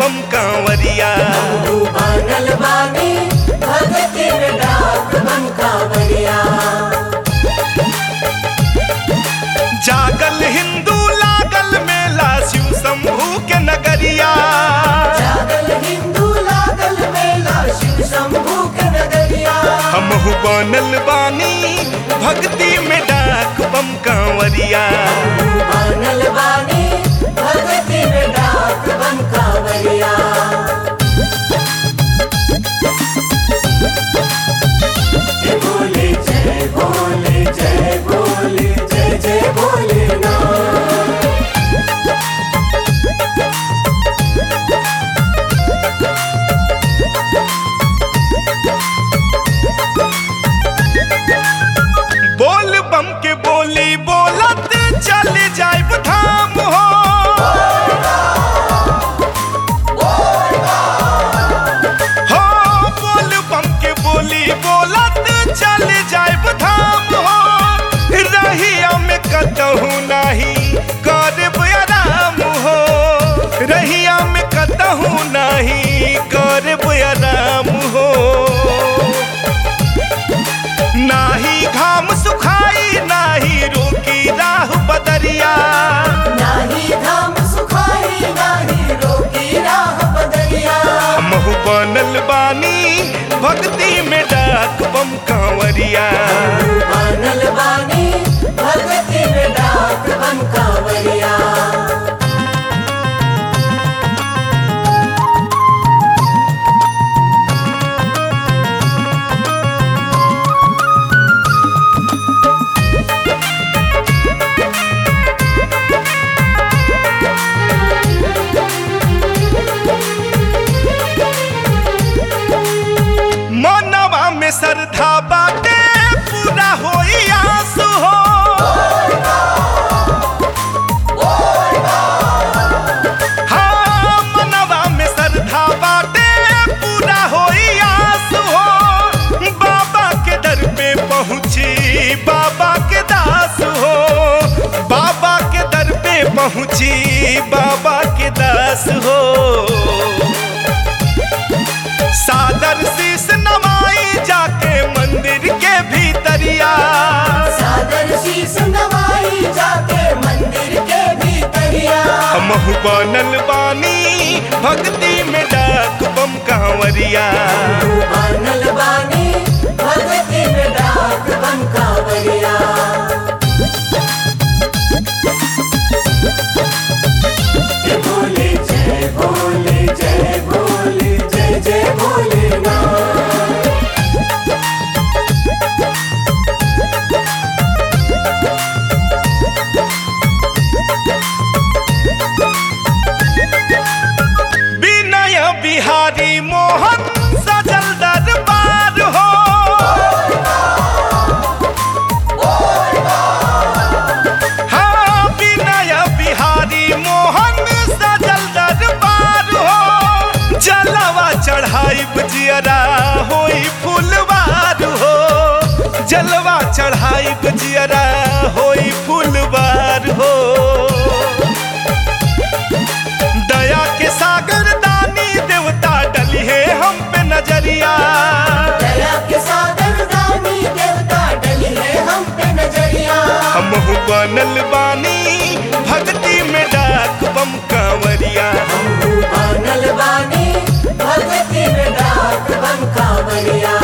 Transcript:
बम कांवरिया तू बनल बानी भगती में डाक बन कांवरिया जागल हिंदू लागल मेला शिव शंभू के नगरिया जागल हिंदू लागल मेला शिव शंभू के नगरिया हमहु बनल बानी भक्ति में डाक बम कांवरिया तू बनल बानी भगती में डाक बन कांवरिया जय भोले जय भोले जय भोले जय जय भोले ना बोल बम के बोली बोलत चल जाइब धाम हो हो बोल बम के बोली बोलत चल जाइब धाम हो रहिया में कतहु नहीं करब आराम हो रहिया में कतहु नहीं करब आराम हो नाही घाम सुखाई नाही रोकी राह बदरिया नाही धाम सुखाई नाही रोकी राह बदरिया हमहु बनल बानी भक्ति में डाक बम कांवरिया बनल बानी भगती में डाक बन कांवरिया मनवा में श्रद्धा बाटे पूरा होई आस हो हाँ, मनवा में श्रद्धा बाटे पूरा होई आस हो बाबा के दर पे पहुँची बाबा के दास हो बाबा के दर पे पहुँची बाबा के दास हो सादर शीस नवाई जाके मंदिर के भीतरिया सादर शीस नवाई जाके मंदिर के भीतरिया हमहु बनल बानी भक्ति में डाक बम कांवरिया बनल बानी भगती में डाक बन कांवरिया जय भोले जय भोले जय भोले जय जय भोले ना विनय बिहारी मोहन सजल दरबार हो हाँ विनय बिहारी मोहन सजल दरबार हो जलवा चढ़ाई जियरा होई फुलवार हो जलवा चढ़ाई जियरा होई फुलवार हो दया के सागर दानी देवता डली है हम पे नजरिया दया के सागर दानी देवता डली है हम पे नजरिया हमहु बनल बानी भक्ति में डाक बम कांवरिया बनल बानी भगती में डाक बन कांवरिया